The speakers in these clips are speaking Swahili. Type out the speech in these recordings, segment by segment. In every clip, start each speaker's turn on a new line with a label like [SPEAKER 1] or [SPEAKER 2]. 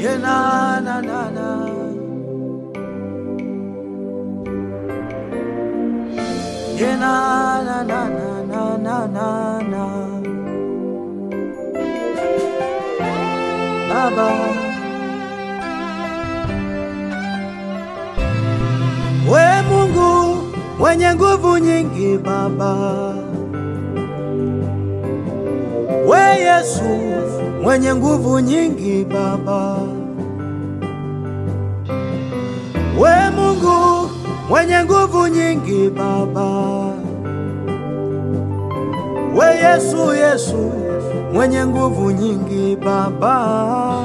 [SPEAKER 1] Yeah, na, na, na, na. Yeah, na, na, na, na, na, na, na, na. Baba, we Mungu mwenye nguvu nyingi, Baba, we Yesu mwenye nguvu nyingi, Baba, we Mungu mwenye nguvu nyingi, Baba, we Yesu, Yesu mwenye nguvu nyingi, Baba.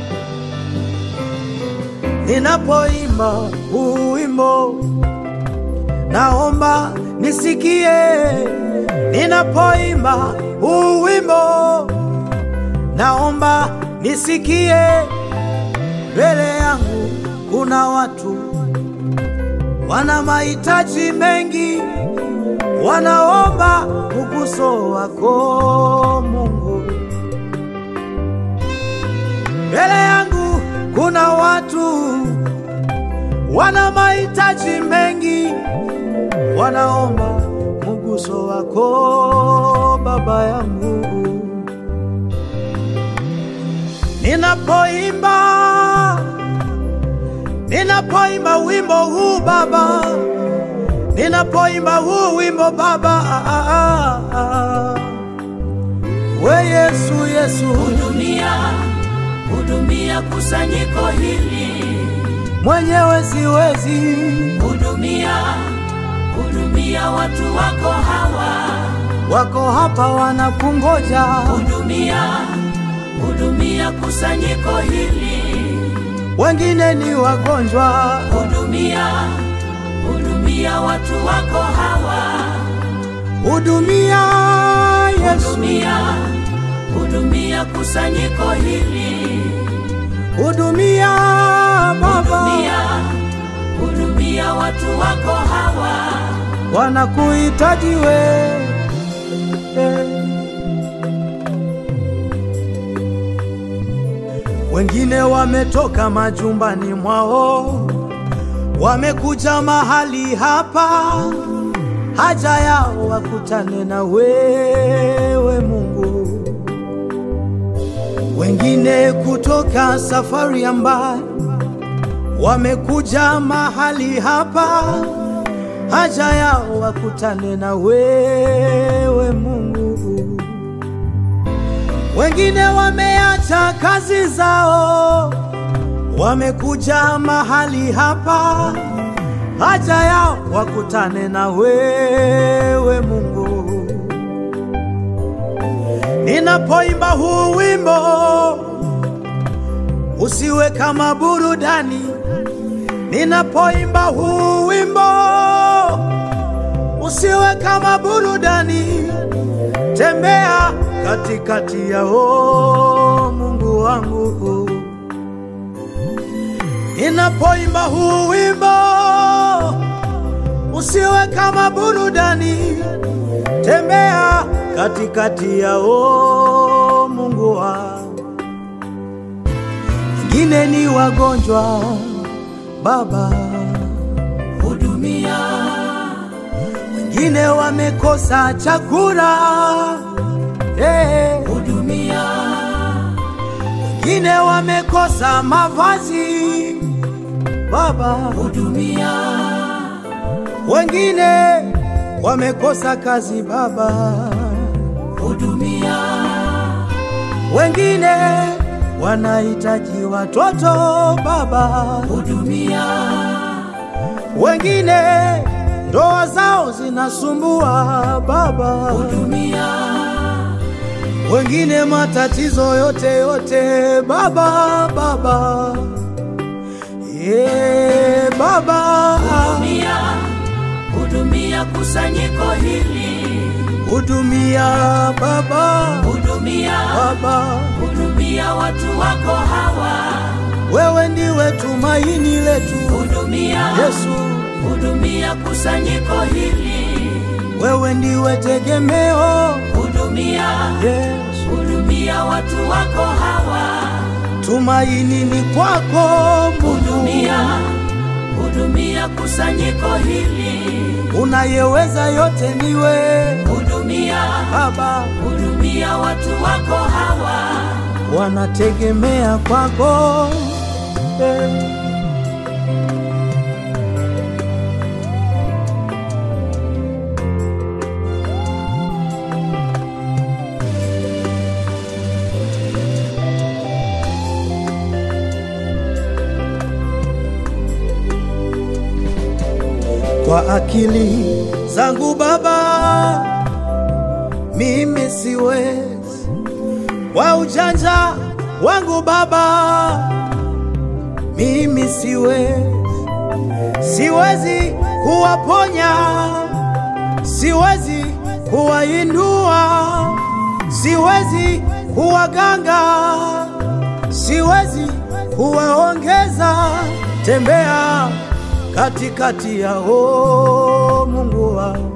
[SPEAKER 1] Ninapoimba huu wimbo, naomba nisikie. Ninapoimba huu wimbo, naomba nisikie. Mbele yangu kuna watu wana mahitaji mengi, wanaomba mguso wako Mungu. Mbele yangu kuna watu wana mahitaji mengi, wanaomba mguso wako Baba yangu. Ninapoimba, ninapoimba wimbo huu Baba, ninapoimba huu wimbo Baba, ah, ah, ah. we Yesu, Yesu
[SPEAKER 2] Hudumia, hudumia kusanyiko hili,
[SPEAKER 1] mwenyewe siwezi,
[SPEAKER 2] hudumia, hudumia watu wako hawa,
[SPEAKER 1] wako hapa wanakungoja,
[SPEAKER 2] hudumia, hudumia kusanyiko hili,
[SPEAKER 1] wengine ni wagonjwa,
[SPEAKER 2] hudumia, hudumia watu wako hawa,
[SPEAKER 1] hudumia Yesu,
[SPEAKER 2] hudumia, hudumia kusanyiko hili,
[SPEAKER 1] hudumia Baba,
[SPEAKER 2] hudumia, hudumia watu wako hawa.
[SPEAKER 1] wanakuhitaji we Wengine wametoka majumbani mwao, wamekuja mahali hapa, haja yao wakutane na wewe Mungu. Wengine kutoka safari ya mbali, wamekuja mahali hapa, haja yao wakutane na wewe Mungu. Wengine wameacha kazi zao, wamekuja mahali hapa, haja yao wakutane na wewe Mungu. Ninapoimba huu wimbo, usiwe kama burudani. Ninapoimba huu wimbo, usiwe kama burudani. Tembea katikati yao, Mungu wangu. Ninapoimba huu wimbo, usiwe kama burudani. Tembea katikati yao, Mungu wangu. Wengine ni wagonjwa, Baba,
[SPEAKER 2] Hudumia,
[SPEAKER 1] wengine wamekosa chakula eh,
[SPEAKER 2] hudumia,
[SPEAKER 1] wengine wamekosa mavazi Baba,
[SPEAKER 2] hudumia,
[SPEAKER 1] wengine wamekosa kazi Baba,
[SPEAKER 2] hudumia,
[SPEAKER 1] wengine wanahitaji watoto Baba,
[SPEAKER 2] hudumia,
[SPEAKER 1] wengine ndoa zao zinasumbua Baba,
[SPEAKER 2] hudumia,
[SPEAKER 1] wengine matatizo yote yote Baba, Baba, yeah, Baba,
[SPEAKER 2] hudumia, hudumia kusanyiko hili,
[SPEAKER 1] hudumia Baba,
[SPEAKER 2] hudumia,
[SPEAKER 1] Baba,
[SPEAKER 2] hudumia watu wako hawa,
[SPEAKER 1] wewe ndiwe tumaini letu
[SPEAKER 2] hudumia,
[SPEAKER 1] Yesu,
[SPEAKER 2] hudumia kusanyiko hili,
[SPEAKER 1] wewe ndiwe tegemeo
[SPEAKER 2] hudumia,
[SPEAKER 1] Yesu,
[SPEAKER 2] hudumia watu wako hawa,
[SPEAKER 1] tumaini ni kwako Mungu
[SPEAKER 2] hudumia hudumia kusanyiko hili
[SPEAKER 1] unayeweza yote niwe
[SPEAKER 2] hudumia
[SPEAKER 1] Baba,
[SPEAKER 2] hudumia watu wako hawa
[SPEAKER 1] wanategemea kwako eh. kwa akili zangu Baba, mimi siwezi, kwa ujanja wangu Baba, mimi siwezi, siwezi kuwaponya, siwezi kuwainua, siwezi kuwaganga, siwezi kuwaongeza. Tembea katikati yao, Mungu wangu,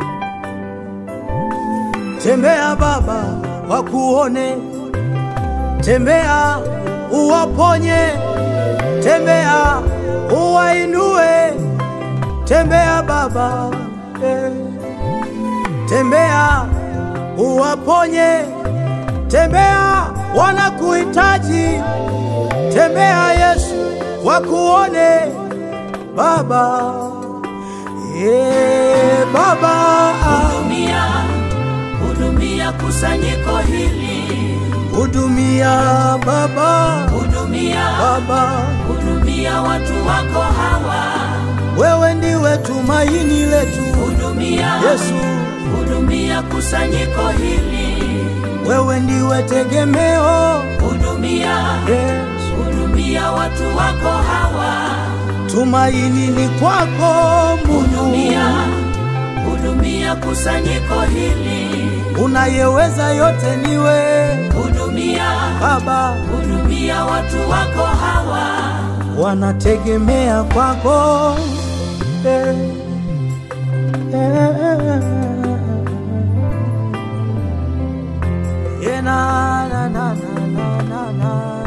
[SPEAKER 1] tembea Baba, wakuone, tembea uwaponye, tembea uwainue, tembea Baba, eh. tembea uwaponye, tembea wanakuhitaji, tembea Yesu, wakuone Baba, yeah, Baba,
[SPEAKER 2] hudumia hudumia kusanyiko hili
[SPEAKER 1] hudumia Baba,
[SPEAKER 2] hudumia
[SPEAKER 1] Baba,
[SPEAKER 2] hudumia watu wako hawa
[SPEAKER 1] wewe ndiwe tumaini letu
[SPEAKER 2] hudumia
[SPEAKER 1] Yesu,
[SPEAKER 2] hudumia kusanyiko hili
[SPEAKER 1] wewe ndiwe tegemeo
[SPEAKER 2] hudumia
[SPEAKER 1] Yesu,
[SPEAKER 2] hudumia watu wako hawa
[SPEAKER 1] tumaini ni kwako Mungu,
[SPEAKER 2] hudumia hudumia kusanyiko hili
[SPEAKER 1] unayeweza yote niwe
[SPEAKER 2] hudumia
[SPEAKER 1] Baba,
[SPEAKER 2] hudumia watu wako hawa
[SPEAKER 1] wanategemea kwako eh, eh, eh, na, na, na, na, na, na, na.